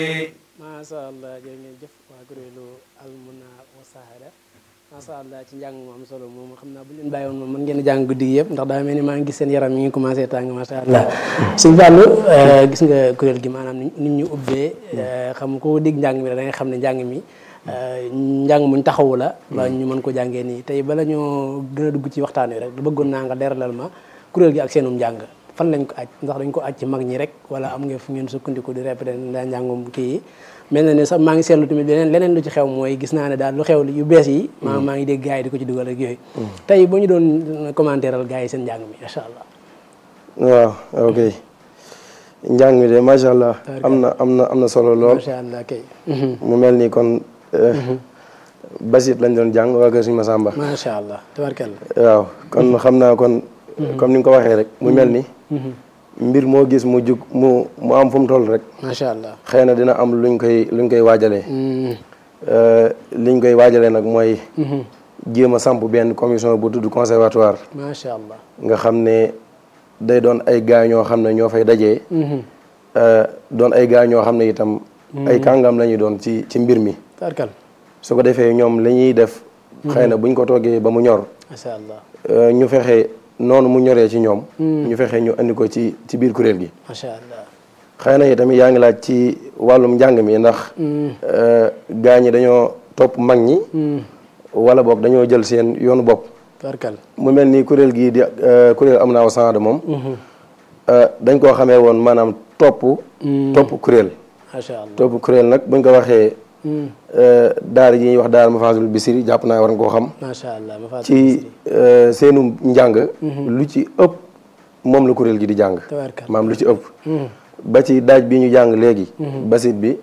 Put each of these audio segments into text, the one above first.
macha allah jërë ngeen jëf waa kuréelu almuna wa sahada macha allah ci njàng mu am solo moom xam naa bu leen bàyyi woon moom mën ngeen a jàng guddi gi yëpp ndax daa mel ni maa ngi gis seen yaram mi ngi commencé tàng macha allah suñu fàllu gis nga kuréel gi maanaam nit ñu ubbee xam ko dégg njàng mi da ngay xam ne njàng mi njàng muñ taxawu la ba ñu mën ko jàngee nii tey bala ñoo gën a dugg ci waxtaan wi rek bëggoon naa nga leeralal ma kuréel gi ak seenum njàng fan lañ ko aj ndax dañ ko aj ci mag ñi rek wala am nga fu ngeen sukkandiku di répété daa njàngum kii yi mel na ne sax maa ngi seetlu tamit leneen leneen lu ci xew mooy gis naa ne daal lu xew yu bees yi maa maa ngi dégg gars yi di ko ci dugal ak yooyu tey boo ñu doon commentaire al gars yi seen njàng mi macha allah waaw ok njàng mi de macha allah am na am na am na solo lool macha allah kay mu mel ni kon basit lañ doon jàng waa kër suñu Masamba macha allah tabarkalla waaw kon xam naa kon comme ni nga ko waxee rek mu mel ni mbir moo gis mu jug mu mu am fu mu toll rek macha allah xëy na dina am luñ koy luñ koy waajalee liñ koy waajalee nag mooy jéem a samp benn commission bu tudd conservatoire macha allah nga xam ne day doon ay gaa ñoo xam ne ñoo fay dajee doon ay gaa ñoo xam ne itam ay kàngam la ñuy doon ci ci mbir mi tabarkalla su ko defee ñoom li ñuy def xëy na buñ ko toggee ba mu ñor macha allah ñu fexe noonu mu ñoree ci ñoom ñu fexe ñu andi ko ci ci biir kuréel gi macha allah xëy na itamit yaa ngi laaj ci wàllum njàng mi ndax gaa ñi dañoo topp mag ñi wala boog dañoo jël seen yoonu bopp tabarkalla mu mel ni kuréel gii di kuréel am naa wasanda moom dañ koo xamee woon maanaam topp topp kuréel macha allah topp kuréel nag buñ ko waxee daara yi ñuy wax daara Mafaazul Bisiri jàpp naa war nga koo xam macha allah ma fàttali ci seenu njàng lu ci ëpp moom la kuréel gi di jàng tabarkalla maam lu ci ëpp ba ci daaj bi ñu jàng léegi basit bi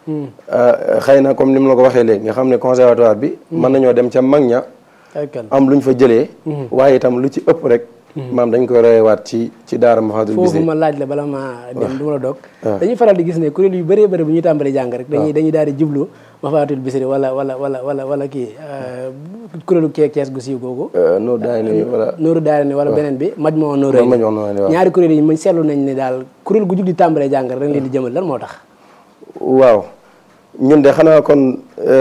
xëy na comme ni mu la ko waxee léegi nga xam ne conservatoire bi mën nañoo dem ca mag ña tabarkalla am luñ fa jëlee waaye itam lu ci ëpp rek maam dañ koy royewaat ci ci daara Mafaazul foofu Bisiri ma laaj la bala ma dem du ma la dog dañuy faral di gis ne kuréel yu bëree bëri bu ñuy tàmbali jàng rek dañuy dañuy daal di jublu Mafaatihul Bichri wala wala wala wala wala kii kuréelu kee kees gu siiw googu Noor daay ni wala Nooru Daara ni wala beneen bi maj moo Nooru ma ñoo noonu waaw ñaari kuréel yi mañ seetlu nañ ne daal kuréel gu jug di tàmbalee jàng rek dañ leen di jëmal lan moo tax waaw ñun de xanaa kon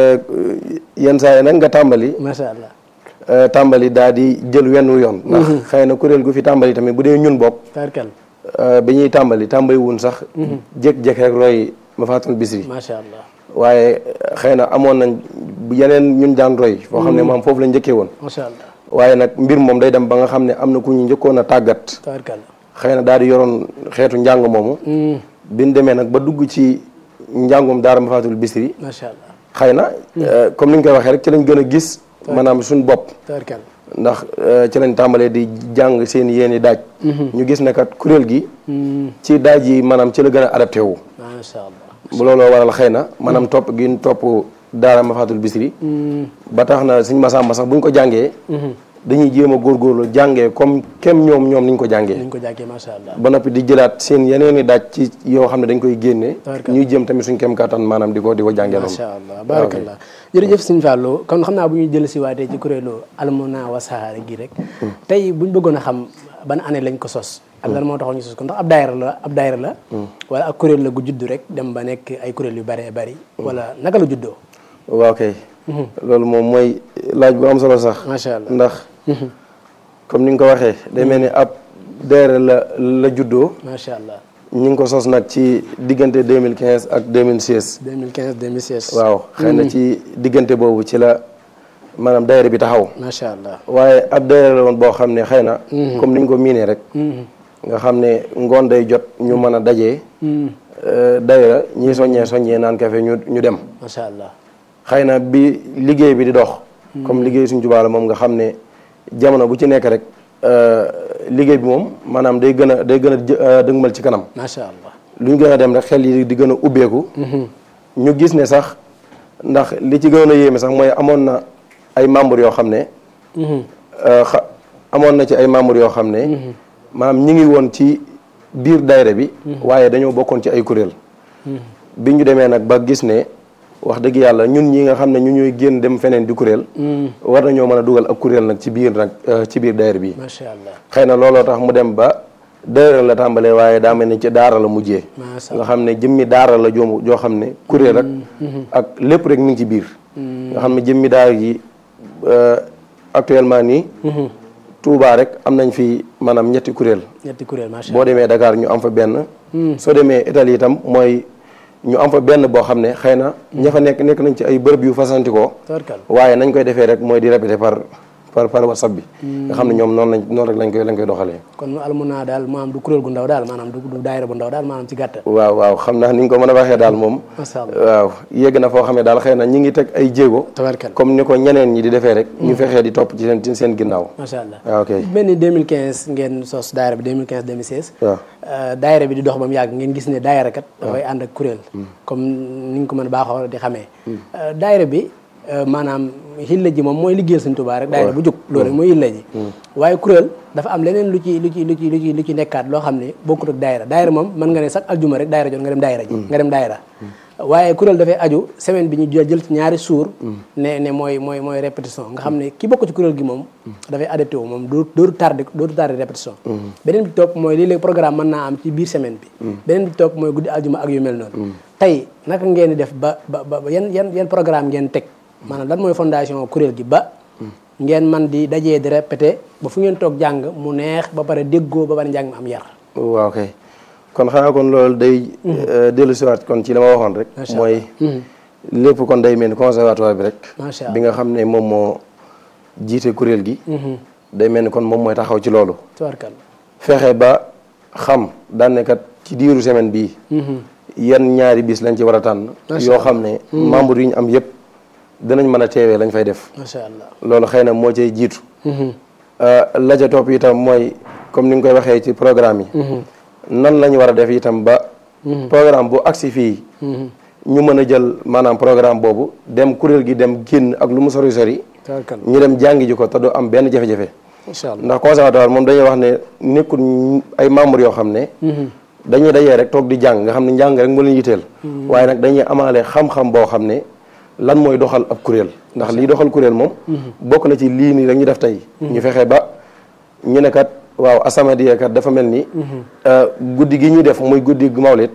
yenn saa yi nag nga tàmbali macha allah tàmbali daal di jël wenn yoon ndax xëy na kuréel gu fi tàmbali tamit bu dee ñun bopp tarkal bi ñuy tàmbali tàmbali wun sax jékki-jékki rek roy Mafaatihul Bichri macha allah waaye xëy na amoon nañ yeneen ñun daan roy foo xam ne maam foofu la njëkkee woon macha allah waaye nag mbir moom day dem ba nga xam ne am na ku ñu njëkkoon a tàggat tarkal xëy na daal di yoroon xeetu njàng moomu biñ demee nag ba dugg ci njàngum daara Mafaatihul Bichri macha allah xëy na comme ni ñu koy waxee rek ci lañ gën a gis maanaam suñ bopp tarkal ndax ci lañ tàmbalee di jàng seen yéeni daaj ñu gis ne kat kuréel gi ci daaj yi maanaam ci la gën a adapté wu macha allah bu looloo waral xëy na maanaam topp gi ñu topp daara Mafaatihul Bichri ba tax na suñ masamba sax buñ ko jàngee dañuy jéem a góorgóorlu jàngee comme kem ñoom ñoom niñ ko jàngee niñ ko jàngee macha allah ba noppi di jëlaat seen yeneen i daaj ci yoo xam ne dañ koy génne Tabaraka. ñuy jéem tamit suñ kem kattan maanaam di ko di ko jàngee noonu macha allah barakallah jërëjëf sëñ Fallou kon xam naa bu ñuy jël si waatee ci kuréelu almuna wa sahara gi rek tey buñ bëggoon a xam ban année lañ ko sos ak lan moo taxoon ñu sos ko ndax ab daayira la ab daayira la wala ak kuréel la gu judd rek dem ba nekk ay kuréel yu bëree bëri wala naka la juddoo waaw kay loolu moom mooy laaj bu am solo sax macha allah ndax comme ni nga ko waxee day mel ni ab daayira la la juddoo macha allah ñu ngi ko sos nag ci diggante 2015 ak 2016 2015 2016 waaw xëy na ci diggante boobu ci la maanaam daayira bi taxaw macha allah waaye ab daayira la woon boo xam ne xëy na comme ni ñu ko miinee rek nga xam ne ngoon day jot ñu mën a dajee daayira ñii soññee soññee naan kafe ñu ñu dem macha allah xëy na bi liggéey bi di dox comme liggéey suñ jubaa la moom nga xam ne jamono bu ci nekk rek liggéey bi moom maanaam day gën a day gën a jë- euh, dëgmal ci kanam macha allah lu ñu gën a dem rek xel yi di gën a ubbeeku ñu gis ne sax ndax li ci gën a yéeme sax mooy amoon na ay membres yoo xam ne euh, xa amoon na ci ay membres yoo xam ne maanaam ñi ngi woon ci biir daayira bi waaye dañoo bokkoon ci ay kuréel bi ñu demee nag ba gis ne wax dëgg yàlla ñun ñi nga xam ne ñu ñuy génn dem feneen di kuréel war nañoo mën a dugal ak kuréel nag ci biir nag euh, ci biir daayira bi macha allah xëy na looloo tax mu dem ba deux la tàmbalee waaye daa mel ni ci daara la mujjee macha nga xam ne jëmmi daara la joo joo xam ne kuréel rek ak lépp rek mi ngi ci biir nga xam ne jëmmi daara gi euh, actuellement nii Touba rek am nañ fi maanaam ñetti kuréel ñetti kuréel macha boo demee Dakar ñu am fa benn soo demee Italie itam mooy ñu am fa benn boo xam ne xëy na ña fa nekk nekk nañ ci ay bërëb yu fasantikoo tabarkal waaye nañ koy defee rek mooy di répéter par par par whatsapp bi nga xam ne ñoom noonu lañ noonu rek lañ koy lañ koy doxalee kon mu almuna daal maanaam du kuréel gu ndaw daal maanaam du du daayira bu ndaw daal maanaam ci gàttal waaw waaw xam naa ni nga ko mën a waxee daal moom macha allah waaw yegg na foo xam ne daal xëy na ñi ngi teg ay jéego tabarkal comme ni ko ñeneen ñi di defee rek ñu fexee di topp ci seen ci seen ginnaaw macha allah waaw ok mel ni 2015 ngeen sos daayira bi 2015 2016 waaw Euh, daayira bi di dox ba mu yàgg ngeen gis ne daayira kat dafay ànd ak kuréel comme ni nga ko mën a baaxoo di xamee Euh, daayira bi euh, maanaam xilla ji moom mooy liggéeyal Sëñ Tuubaa rek daayira bu jóg loolu rek mooy xilla ji waaye kuréel dafa am leneen lu ci lu ci lu ci lu ci lu ci nekkaat loo xam ne bokkut ak daayira daayira moom mën nga ne sax aljuma rek daayira jot nga dem daayira ji nga dem daayira waaye kuréel dafay aju semaine bi ñu jël ci ñaari suur ne ne mooy mooy mooy répétition nga xam ne ki bokk ci kuréel gi moom dafay adapté wu moom doo dootu tardé dootu tardé répétition beneen bi topp mooy lii léegi programme mën naa am ci biir semaine bi beneen bi topp mooy guddi aljuma ak yu mel noonu tey naka ngeen di def ba ba ba yan yan yan programme ngeen teg maanaam lan mooy fondation kuréel gi ba ngeen man di dajee di répété ba fu ngeen toog jàng mu neex ba pare déggoo ba pare njàng mi am yar waaw kay kon xanaa kon loolu day dellu siwaat kon ci la ma waxoon rek Macha mooy lépp kon day mel ni conservatoire bi rek macha bi allah nga xam ne moom moo jiite kuréel gi day mel ni kon moom mooy taxaw ci loolu tabarkal fexe ba xam daan ne kat ci diiru semaine bii yan ñaari bis lañ ci war a tànn Macha yoo xam ne membre yi ñu am yëpp dinañ mën a teewee lañ fay def macha allah loolu xëy na moo cay jiitu la ca topp itam mooy comme ni nga koy waxee ci programme yi nan la ñu war a def itam ba programme bu agsi fii ñu mën a jël maanaam programme boobu dem kuréel gi dem génn ak lu mu sori sori tabarkal ñu dem jàngi ji ko te du am benn jafe-jafe macha allah ndax conservatoire moom dañuy wax ne nekkul ay membres yoo xam ne dañuy dajee rek toog di jàng nga xam ne njàng rek moo leen yitteel waaye nag dañuy amaale xam-xam boo xam ne lan mooy doxal ab kuréel ndax lii doxal kuréel moom bokk na ci lii nii rek ñu def tey ñu fexe ba ñu ne kat waaw As-Samadiyya kat dafa mel ni guddi gi ñuy def muy guddi gu mawlid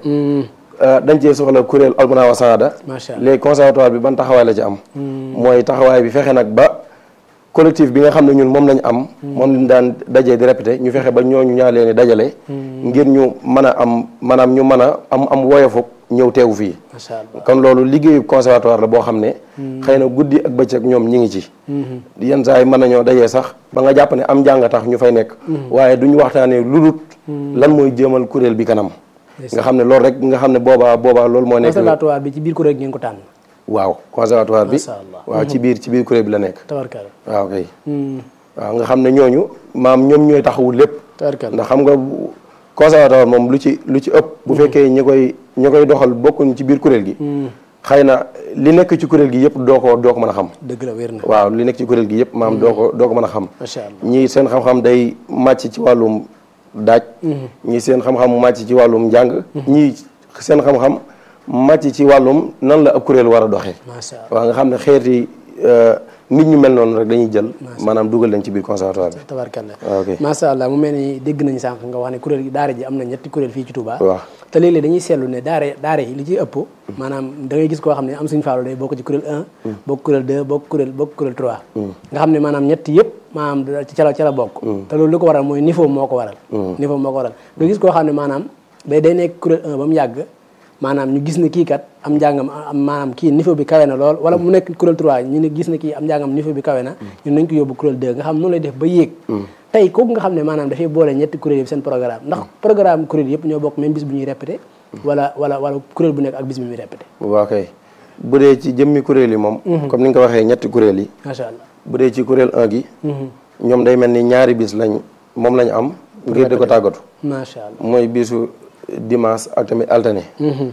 dañ cee soxla kuréel Almuna wa Saada macha allah léegi conservatoire bi ban taxawaay la ci am mooy taxawaay bi fexe nag ba collectif bi nga xam ne ñun moom lañ am moom lañ daan dajee di répété ñu fexe ba ñooñu ñaa leen di dajale ngir ñu mën a am maanaam ñu mën a am am woyofuk ñëw teewu fii macha allah kon loolu liggéeyu conservatoire la boo xam ne xëy na guddi ak bëccëg ñoom ñi ngi ci yenn saa yi mën nañoo dajee sax ba nga jàpp ne am njàng tax ñu fay nekk waaye duñu waxtaanee lu dul lan mooy jéemal kuréel bi kanam nga xam ne loolu rek nga xam ne boobaa boobaa loolu moo nekk conservatoire bi ci biir kuréel gi ngeen ko tànn waaw conservatoire bi macha allah waaw ci biir ci biir kuréel bi la nekk tabarkal waaw kay waaw nga xam ne ñooñu maam ñoom ñooy taxawu lépp tabarkal ndax xam nga bu- conservatoire moom lu ci lu ci ëpp bu fekkee ñi koy ñi koy doxal bokkuñ ci biir kuréel gi xëy na li nekk ci kuréel gi yëpp doo ko doo ko mën a xam dëgg la wér na waaw li nekk ci kuréel gi yëpp maam doo ko doo ko mën a xam macha allah ñii seen xam-xam day màcc ci wàllum daaj ñii seen xam-xam màcc ci wàllum njàng ñii seen xam-xam màcc ci wàllum nan la ab kuréel war a doxee macha allah waaw nga xam ne xeeti euh, nit ñu mel noonu rek dañuy jël maanaam dugal leen ci biir conservatoire bi tabarkalla waaw ok macha allah mu mel ni dégg nañu sànq nga wax ne kuréel gi daara ji am na ñetti kuréel fii ci Touba waaw te léeg-léeg dañuy seetlu ne daara daara yi li ciy ëpp maanaam da ngay gis koo xam ne am suñu faalu day bokk ci kuréel 1 bokk kuréel 2 bokk kuréel bokk kuréel 3 nga xam ne maanaam ñetti yëpp maanaam da- ci ca la ca la bokk te loolu li ko waral mooy niveau moo ko waral niveau moo ko waral nga gis koo xam ne maanaam day day nekk kuréel 1 ba mu yàgg maanaam ñu gis ne kii kat am njàngam am maanaam kii niveau bi kawe na lool wala mu nekk kuréel 3 ñu ne gis ne kii am njàngam niveau bi kawe na ñun nañ ko yóbbu kuréel 2 nga xam noonu lay def ba yéeg tey kooku nga xam ne maanaam dafay boole ñetti kuréel yëpp seen programme ndax programme kuréel yëpp ñoo bokk même bis bu ñuy répété wala wala wala kuréel bu nekk ak bis bi muy répété waaw kay bu dee ci jëmmi kuréel yi moom comme ni nga ko waxee ñetti kuréel yi macha allah bu dee ci kuréel 1 gi ñoom day mel ni ñaari bis lañ moom lañ am ngir di ko tàggatu macha allah mooy bisu dimanche ak tamit alterné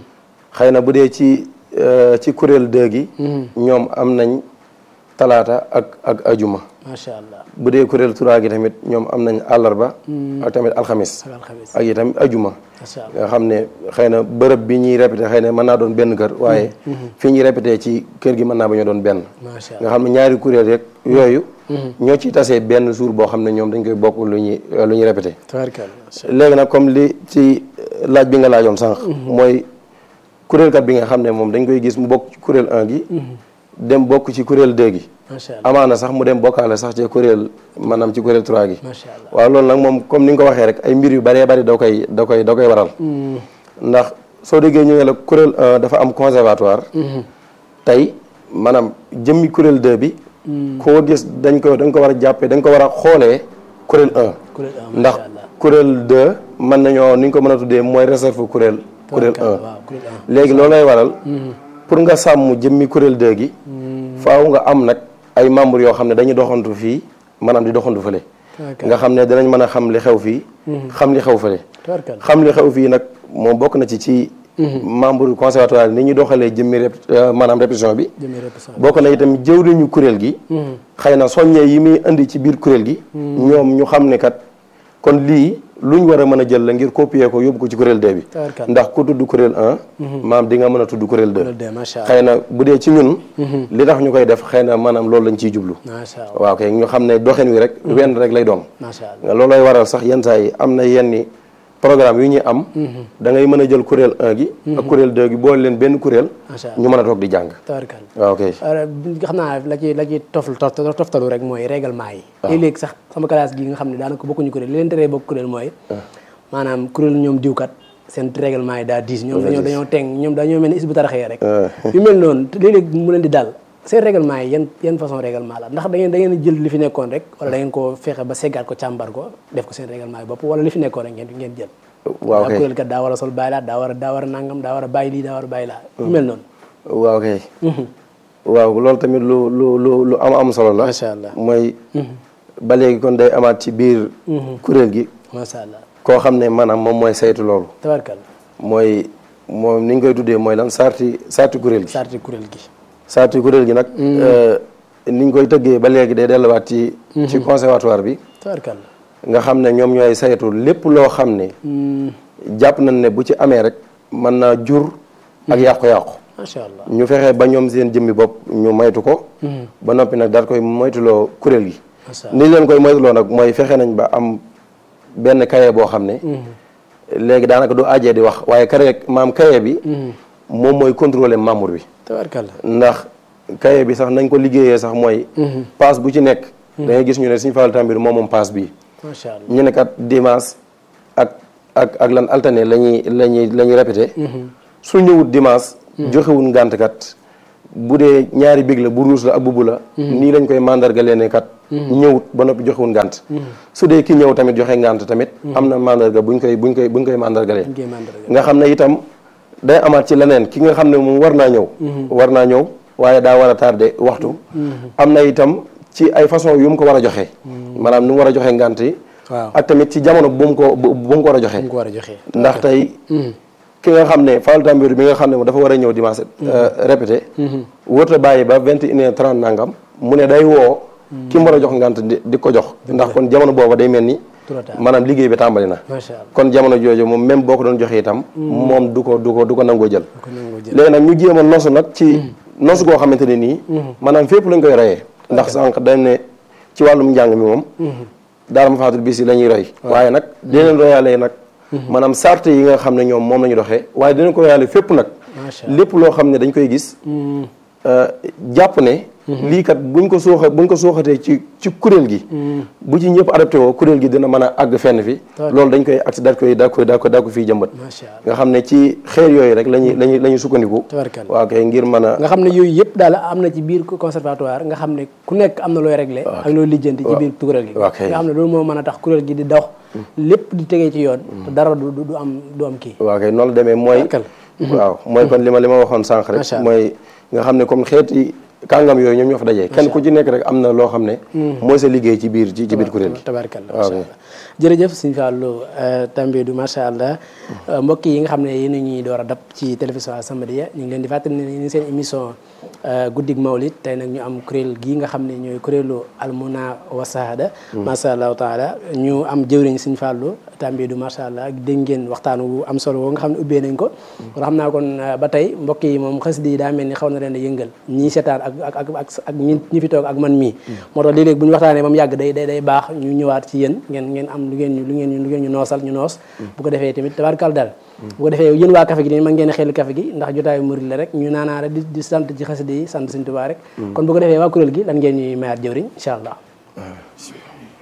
xëy na bu dee ci euh, ci kuréel 2 gi ñoom am nañ talaata ak ak ajuma macha allah bu dee kuréel trois gi tamit ñoom am nañ àllarba ak tamit alxamis ak alxamis ak itam ajuma macha allah nga xam ne xëy na bërëb bi ñuy répété xëy na mën naa doon benn kër waaye fi ñuy répété ci kër gi mën naa ba ñu doon benn macha nga allah xam ne ñaari kuréel rek yooyu ñoo ciy tasee benn jour boo xam ne ñoom dañ koy bokk lu ñuy lu ñuy répété tabarkalla macha léegi nag comme li ci laaj bi nga laajoon sànq mooy kuréelkat bi nga xam ne moom dañ koy gis mu bokk ci kuréel 1 gi dem bokk ci kuréel 2 gi macha allah amaana sax mu dem bokkaale sax ci kuréel maanaam ci kuréel 3 gi macha allah waaw loolu nag moom comme ni nga ko waxee rek ay mbir yu bëree bëri da koy da koy da koy waral ndax soo déggee ñu ne la kuréel 1 dafa am conservatoire tey maanaam jëmmi kuréel 2 bi koo gis dañ ko dañ ko war a jàppee dañ ko war a xoolee kuréel 1 kuréel un ndax macha allah kuréel 2 mën nañoo ni ñu ko mën a tuddee mooy réserve kuréel kuréel 1 waaw kuréel un léegi loolu lay waral pour nga sàmm jëmmi kuréel 2 gi faaw nga am nag ay membres yoo xam ne dañuy doxantu fii maanaam di doxantu fële tabarkalla nga xam ne danañ mën a xam li xew fii xam li xew fële tabarkalla xam li xew fii nag moom bokk na ci ci membre conservatoire ni ñuy doxalee jëmmi rép maanaam répétition bi jëmee répétition bokk na itam jëwriñu kuréel gi xëy na soññee yi muy indi ci biir kuréel gi ñoom ñu xam ne kat kon lii lu ñu war a mën a jël la ngir copier ko yóbbu ko ci kuréel 2 bi tabarkalla ndax ku tudd kuréel 1 maam di nga mën a tudd kuréel 2 kuréel deux macha allah xëy na bu dee ci ñun li tax ñu koy def xëy na maanaam loolu lañ ciy jublu macha allah waaw kay ñu xam ne doxin wi rek wenn rek lay doon macha allah nga loolooy waral sax yenn saa yi am na yenni programme yu ñuy am da ngay mën a jël kuréel 1 gi ak kuréel 2 gi boole leen benn kuréel macha allah ñu mën a toog di jàng tabarkalla waaw kay xam naa la ci la ci tof tof toftalu rek mooy règlement yi léeg-léeg sax sama classe gi nga xam ne daanaka bokkuñu kuréel li leen teree bokk kuréel mooy maanaam kuréel ñoom diwkat seen règlement yi daa diis ñoom dañoo dañoo teng ñoom dañoo mel ni is bu taraxee rek yu mel noonu léeg-léeg mu leen di dal seen règlement yi yan yan façon règlement la ndax da ngeen da ngeen jël li fi nekkoon rek wala da ngeen ko fexe ba seggaat ko càmbar ko def ko seen règlement yi bopp wala li fi nekkoon rek ngeen ngeen jël waaw daa kay kuréel kat daa war a sol bàyyi laa daa war a daa war a nangam daa war a bàyyi lii daa war a bàyyi laa yu mel noonu waaw kay waaw loolu tamit lu lu lu lu am am solo la macha allah mooy ba léegi kon day amaat ci biir kuréel gi macha allah koo xam ne maanaam moom mooy saytu loolu tabarkalla mooy moom ni ñu koy tuddee mooy lan sarti sarti kuréel gi sarti kuréel gi sarti kuréel gi nag ni ñu koy tëggee ba léegi day delluwaat ci ci conservatoire bi tabarkalla nga xam ne ñoom ñooy saytu lépp loo xam ne jàpp nañ ne bu ci amee rek mën naa jur ak yàqu-yàqu macha allah ñu fexe ba ñoom seen jëmmi bopp ñu moytu ko ba noppi nag daal koy moytuloo kuréel gi macha ni leen koy moytuloo nag mooy fexe nañ ba am benn kaye boo xam ne léegi daanaka du ajee di wax waaye kaye maam kaye bi moom mooy contrôler membre bi tabarkalla ndax kaye bi sax nañ ko liggéeyee sax mooy passe bu ci nekk da ngay gis ñu ne Sëñ Fallu Tambir moom moom passe bii macha allah ñu ne kat dimanche ak ak ak lan alterné la ñuy la ñuy la ñuy répété su ñëwut dimanche joxewul ngànt kat bu dee ñaari big la bu ruus la ak bu bu la nii lañ koy mandargalee ne kat ñëwut ba noppi joxewul ngànt su dee ki ñëw tamit joxe ngànt tamit am na mandarga buñ koy buñ koy buñ koy mandargalee ñu koy mandarga nga xam ne itam day amaat ci leneen ki nga xam ne moom war naa ñëw war naa ñëw waaye daa war a tardé waxtu am na itam ci ay façon yu mu ko war a joxe maanaam nu mu war a joxe ngànt yi waaw ak tamit ci jamono bu mu ko bu bu mu ko war a joxe ñu ko war a joxee ndax tey ki nga xam ne Fallu Tambir bi nga xam ne dafa war a ñëw dimanche répété wërta bàyyi ba vingt et une heure trente nangam mu ne day woo ki mu war a jox ngànt di di ko jox ndax kon jamono booba day mel ni trop tard maanaam liggéey bi tàmbali na macha allah kon jamono jooju moom même boo ko doon joxe itam moom du ko du ko du ko nangoo jël ko nangoo jël léegi nag ñu jéem a nosu nag ci nosu goo xamante ne nii maanaam fépp lañ koy royee ndax sànq dañ ne ci wàllum njàng mi moom daara ma faatul bis yi la ñuy roy waaye nag dinañ royalee nag maanaam sart yi nga xam ne ñoom moom la ñu doxee waaye dinañ ko royalee fépp nag macha allah lépp loo xam ne dañ koy gis jàpp ne lii kat buñ ko suuxa buñ ko suuxatee ci ci kuréel gi bu ci ñëpp adapté woo kuréel gi dina mën a àgg fenn fi loolu dañ koy acti daal koy daa koy daa ko daa ko fii jëmbat macha allah nga xam ne ci xeer yooyu rek lañuy lañuy la ñuy sukkandiku tabarkalla waaw kay ngir mën a nga xam ne yooyu yëpp daal am na ci biir conservatoire nga xam ne ku nekk am na looy réglé ak looy lijjanti ci biir kuréel gi waaw kay. nga xam ne loolu moo mën a tax kuréel gi di dox lépp di tegee ci yoon te dara du du du am du am kii waaw kay noonu la demee mooy Tabarkalla. waaw mooy kon li ma li ma waxoon sànq rek Macha Allah. mooy nga xam ne comme xeeti kàngam yooyu ñoom ñoo fa dajee kenn ku ci nekk rek am na loo xam ne mooy sa liggéey ci biir ci ci biir kuréel gi tabarkalla waaw. macha allah jërëjëf sëñ Fallou Tambédou macha allah mbokk yi nga xam ne yéen a ñuy door a dab ci télévision As-Samadiyya ñu ngi leen di fàttali ne ñu ngi seen émission guddig Mawlid tey nag ñu am kuréel gii nga xam ne ñooy kuréelu Almuna wa Sahada macha allahu taala ñu am jëwriñ sëñ Fallou Tambédou macha allah dégg ngeen waxtaan wu am solo woo nga xam ne ubbee nañ ko kon xam naa kon ba tey mbokk yi moom xasida yi daa mel ni xaw na leen a yëngal ñii seetaan ak ak ak ak ak ñi ñi fi toog ak man mii moo tax léeg-léeg bu ñu waxtaanee ba mu yàgg day day day baax ñu ñëwaat ci yéen ngeen ngeen am lu ngeen ñu lu ngeen ñu lu ngeen ñu noosal ñu noos bu ko defee tamit tabarkal daal bu ko defee yéen waa café gi nii man ngeen xel café gi ndax jotaayu murid la rek ñu naanaa rek di di sant ci xasida yi sant Sëñ Tuubaa rek kon bu ko defee waa kuréel gi lan ngeen ñuy mayaat jëwriñ incha allah